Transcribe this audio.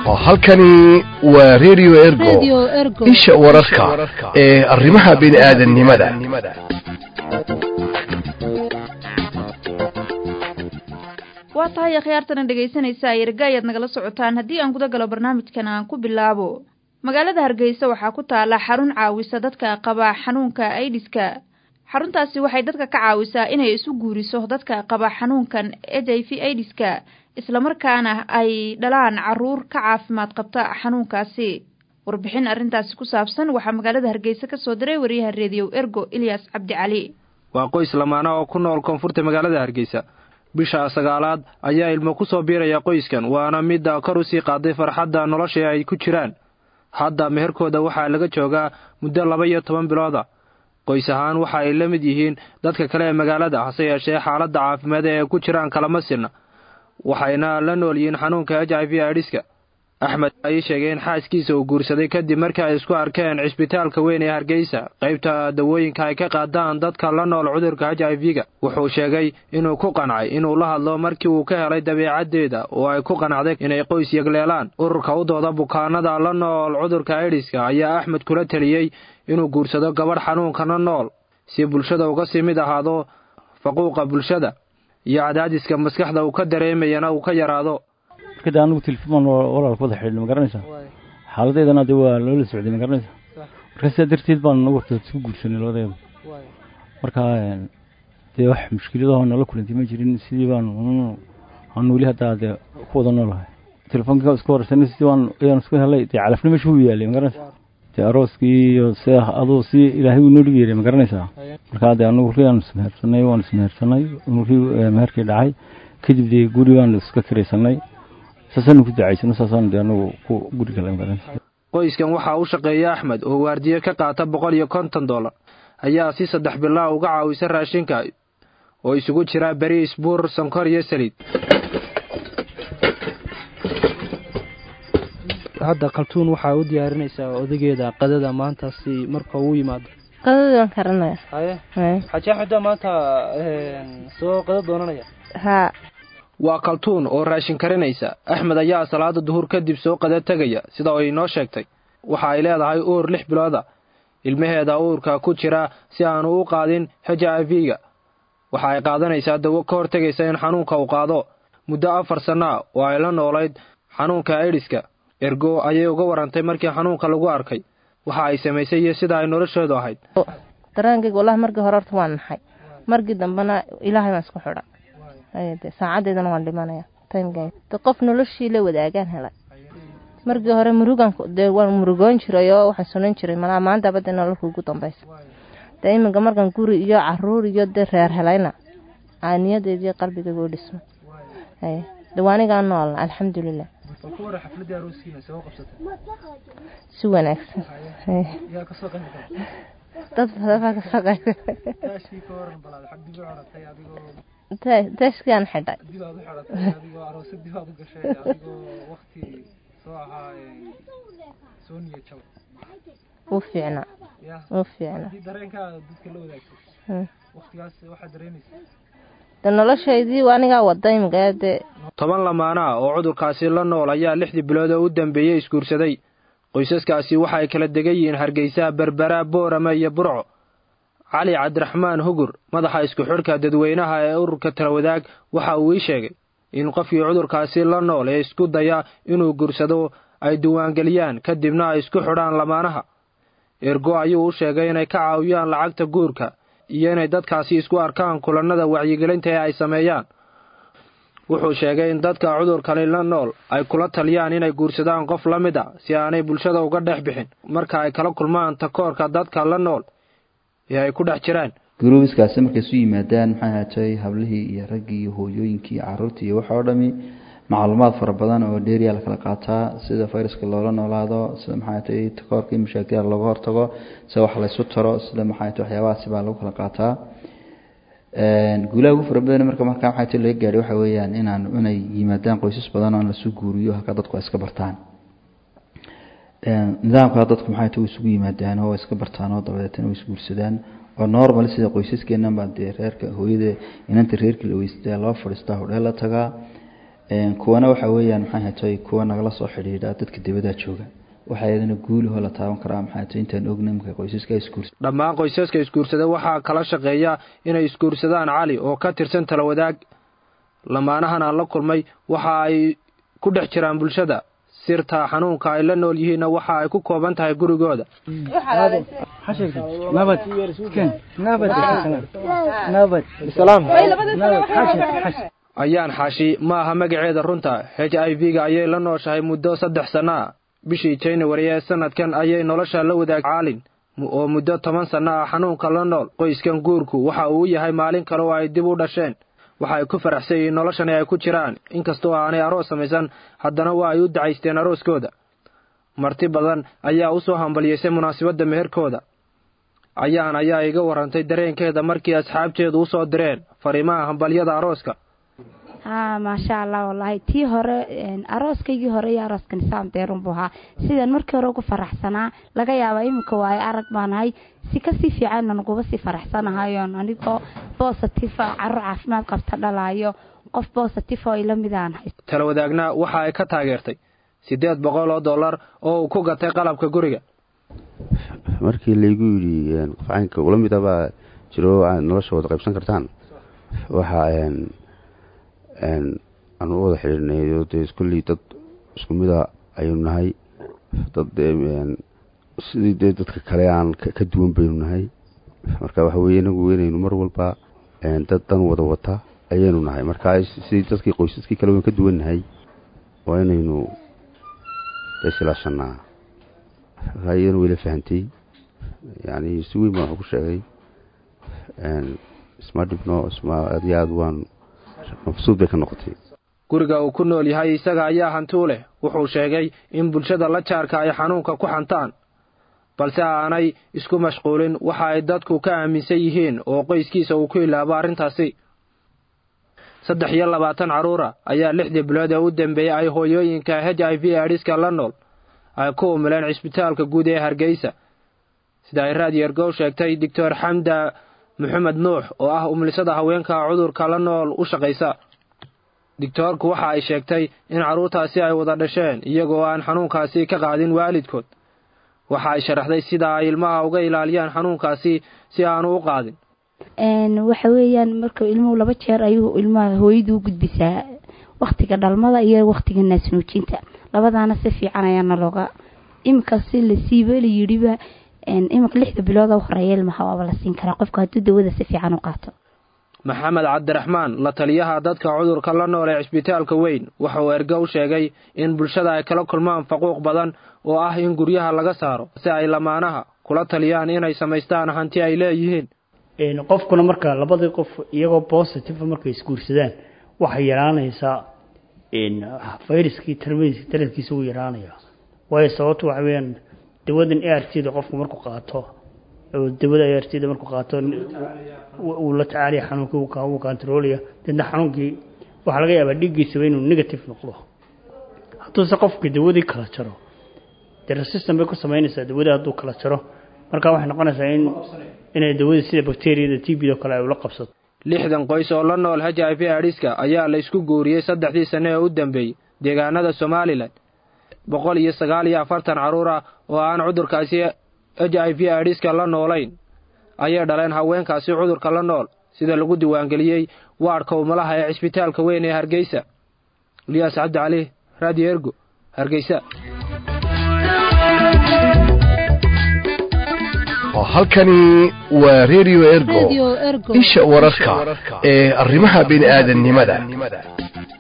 halkani waa radio ergo isha wararka ee arrimaha bini'aadanimada waa tahay akhyaartana dhegaysanaysa erga ayaad nagala socotaan haddii aan guda galo barnaamijkan aan ku bilaabo magaalada hargeysa waxaa ku taala xarun caawisa dadka qaba xanuunka aidiska xaruntaasi waxay dadka ka caawisaa inay isu guuriso dadka qaba xanuunkan h i v aidiska islamarkaana ay dhalaan caruur ka caafimaad qabta xanuunkaasi warbixin arrintaasi ku saabsan waxaa magaalada hargeysa ka soo diray wariyaha reediyo ergo ilyas cabdi cali waa qoys lamaana oo ku nool koonfurta magaalada hargeysa bisha sagaalaad ayaa ilmo ku soo biiraya qoyskan waana midda kor usii qaaday farxadda nolosha ay ku jiraan hadda meherkooda waxaa laga joogaa muddo laba iyo toban bilooda qoys ahaan waxa ay la mid yihiin dadka kale ee magaalada hase yeeshee xaaladda caafimaad ee ku jiraan kalama sirna waxayna la nool yihiin xanuunka h i v idhiska axmed ayay sheegay in xaaskiisa uu guursaday kadib markii ay isku arkeen cisbitaalka weyn ee hargeysa qaybta dawooyinka ay ka qaadaan dadka la nool cudurka h i v-ga wuxuu sheegay inuu ku qancay inuu la hadlo markii uu ka helay dabeecaddeeda oo ay ku qanacday inay qoys yegleelaan ururka u dooda bukaanada la nool cudurka idhiska ayaa axmed kula teliyey inuu guursado gabadh xanuunkana nool si bulshada uga sii mid ahaado faquuqa bulshada iyo cadaadiska maskaxda uu ka dareemayana uu ka yaraado markada anigu telefoon walaalka wada xidhiidh ma garanaysaa xaaladeedana de waa loola socday ma garanaysaa marka sidaa darteed baan nagu horta isku guursanay labadeeda marka dee wax mushkiladaho nala kulantay ma jirin sidii baan aan weli haddaa dee ku wada noolahay telefoonka isku horeysanay sidii baan ayaan isku helay dee calafna meesha wuu yaalay ma garanaysaa dee arooskii iyo sida aduu si ilaahay uu noo dhigi yeeray ma garanaysaa markaa dee anagu ri aan ismehersanay waan ismehersanay ri meherkii dhacay kadib dee guri baan iska kiraysanay saasaan ku ducaysano saasaan dee anagu ku guri gala ma garanaysaa qoyskan waxaa u shaqeeya axmed oo waardiye ka qaata boqol iyo konton dollar ayaa si saddex bilaa uga caawisa raashinka oo isugu jira beriis buur sonkor iyo saliid hadda kaltuun waxaa u diyaarinaysaa odageeda qadada maanta si marka uu yimaado qadadii waan karanaya haye xajaaxuda maanta soo qada doonanaya haa waa kaltuun oo raashin karinaysa axmed ayaa salaada duhur kadib soo qada tegaya sida ay noo sheegtay waxa ay leedahay uur lix bilooda ilmaheeda uurka ku jira si aanu u qaadin h i v-ga waxa ay qaadanaysaa dawo ka hortegaysa in xanuunka uu qaado muddo afar sanna oo ay la noolayd xanuunka aidiska ergo ayay uga warantay markii xanuunka lagu arkay waxa ay samaysay iyo sida ay nolosheedu ahayd daraankayga wallahi markii hore horta waan naxay markii dambena ilaahay baan isku xidha saacadeedana waan dhimanaya timegay de qof noloshii la wadaagaan helay markii hore murugan dee waan murugoon jiray oo waxaan sunan jiray malaa maantaba dee nololka ugu dambaysa dee iminka markaan guri iyo caruur iyo dee reer helayna aaniyadeedii qalbigayga u dhismo de waanigaa noolna alxamdulilah si wanaagsan dad badan baa kasoo qayb taashkiaan xidhay wuu fiicnaa wuu fiicnaa de noloshaydii anigaa wada imika dee toban lamaana ah oo cudurkaasi la nool ayaa lixdii bilood oo u dambeeyey isguursaday qoysaskaasi waxa ay kala degan yihiin hargeysa berbera boorame iyo burco cali cabdiraxmaan hugur madaxa isku xidhka dadweynaha ee ururka talawadaag waxa uu ii sheegay in qofkii cudurkaasi la nool ee isku daya inuu guursado ay diiwaangeliyaan kadibna ay isku xidhaan lamaanaha ergo ayuu u sheegay inay ka caawiyaan lacagta guurka iyo inay dadkaasi isku arkaan kulannada wacyigelinta ee ay sameeyaan wuxuu sheegay in dadka cudurkani la nool ay kula taliyaan inay guursadaan qof la mid a si aanay bulshada uga dhex bixin marka ay kala kulmaan takoorka dadka la nool ee ay ku dhex jiraan gurubiskaasi markay isu yimaadaan maxay ahaatay hablihii iyo raggii iyo hooyooyinkii iyo caruurtii iyo waxa oo dhami macluumaad fara badan oo dheeriya la kala qaataa sida fayraska loola noolaado sida maxay ahaatay takoorka in mashaakilada looga hortago sida wax laysu taro sida maxay ahaatay waxyaabahaasi baa lagu kala qaataa guulaha ugu fara badan marka markaa maxay tahay laga gaadhay waxa weeyaan inaan inay yimaadaan qoysas badan oo in lasu guuriyo halka dadku ay iska bartaan nidaamka dadku maxay tahay isugu yimaadaan oo iska bartaan oo dabadeetana way isguursadaan oo normal sida qoysaskeena baa dee reerka hooyada inanta reerkii la weystaa loo fadhiistaa hodheel la tagaa kuwana waxa weeyaan maxay hatay kuwa nagala soo xidhiidha dadka dibadda jooga waxaa iyadana guulahoo la taaban karaa maxay hatay intaan ogna imka qoysaska isguursa dhammaan qoysaska isguursada waxaa kala shaqeeya inay isguursadaan cali oo ka tirsan tala wadaag lamaanahan aan la kulmay waxa ay ku dhex jiraan bulshada sirta xanuunka ay la nool yihiinna waxa ay ku kooban tahay gurigooda ayaan xaashi ma aha magaceeda runta h i v ga ayay la nooshahay muddo saddex sanno ah bishii january ee sanadkan ayay nolosha la wadaag caalin oo muddo toban sanno ah xanuunka la nool qoyskan guurku waxa uu yahay maalin kale oo ay dib u dhasheen waxa ay ku faraxsan yihiin noloshani ay ku jiraan inkastoo aanay aroos samaysan haddana waa ay u dacaysteen arooskooda marti badan ayaa u soo hambaliyeysay munaasabadda meherkooda ayaan ayaa iga warrantay dareenkeeda markii asxaabteedu u soo direen fariimaha hambalyada arooska haa maasha allah wallaahi tii hore arooskaygii hore iyo arooskani saam deerun buu ahaa sidaan markii hore ugu faraxsanaa laga yaabaa iminka waayo arag baanahay si kasii fiicanna naguba sii faraxsanahayoon anigoo bositifa carruur caafimaad qabta dhalaayo qof bositif oo ila midaanahay tala wadaagna waxa ay ka taageertay siddeed boqol oo dollar oo uu ku gatay qalabka guriga markii laygu yidhi qof caynka ula mid abaa jiro aad nolosha wada qaybsan kartaan waxa aan u wada xidhiirnayo dee iskulley dad isku mida ayaynu nahay dad sidii dee dadka kale aan ka duwan baynu nahay marka waxa weye inagu inaynu mar walba dad dan wada wata ayaynu nahay marka sidii dadkii qoysaskii kale waynu ka duwan nahay waa inaynu isilaashanaa markaa iyadana wayla fahantay yani si weyn baan wax ku sheegay isma dhibno isma aad iyo aad waan mabsuud bay ka noqotay guriga uu ku nool yahay isaga ayaa hantuu leh wuxuu sheegay in bulshada la jaarka ay xanuunka ku xantaan balse aanay isku mashquulin waxa ay dadku ka aaminsan yihiin oo qoyskiisa uu ku ilaabo arrintaasi saddex iyo labaatan carruura ayaa lixdii bilood ee u dambeeyey ay hooyooyinka h i v adhiska la nool ay ku umileen cisbitaalka guud ee hargeysa sida ay raadiyergow sheegtay doctor xamda maxamed nuux oo ah umlisada haweenka cudurka la nool u shaqaysa digtoorku waxa ay sheegtay in carruurtaasi ay wada dhasheen iyagoo aan xanuunkaasi ka qaadin waalidkood waxa ay sharaxday sida ay ilmaha uga ilaaliyaan xanuunkaasi si aanu u qaadin waxa weeyaan marka ilmuhu laba jeer ayuu ilmaha hooyadu u gudbisaa waktiga dhalmada iyo waktiga naasnuujinta labadaana si fiican ayaana looga iminka si lasiiba layidhiba iminka lixda bilooda horeeya ilmaha waaba la siin karaa qofka hadduu dawada si fiican u qaato maxamed cabdiraxmaan la taliyaha dadka cudurka la nool ee cisbitaalka weyn waxa uu erge u sheegay in bulshada ay kala kulmaan faquuq badan oo ah in guryaha laga saaro si ay lamaanaha kula taliyaan inay samaystaan hanti ay leeyihiin qofkuna marka labadii qof iyagoo positive markay isguursadaan waxay yaraanaysaa fayraskii tarmadiisa tarankiisa uu yaraanaya waayo sababto waxa weeyaan dawadan a r t da qofku markuu qaato dawada a r t da markuu qaato uu la tacaalaya xanuunkii uu kantaroolaya deedna xanuunkii waxaa laga yaabaa dhiiggiisaba inuu negative noqdo hadduuse qofkii dawadii kala jaro dee resistan bay ku samaynaysaa dawada hadduu kala jaro marka waxay noqonaysaa in inay dawadii sida bacteriyada t b do kale ay ula qabsato lixdan qoys oo la nool h i v adhiska ayaa la isku guuriyey saddexdii sane ee u dambeeyey deegaanada somalilan boqol iyo sagaal iyo afartan carruur ah oo aan cudurkaasi h i v adhiska la noolayn ayay dhaleen haweenkaasi cudurka la nool sida lagu diiwaangeliyey waadhka umalaha ee cisbitaalka weyn ee hargeysa liyaas cabdi cali radio ergo hargeysa halkani waa radio ergo isha wararka ee arrimaha bini'aadanimada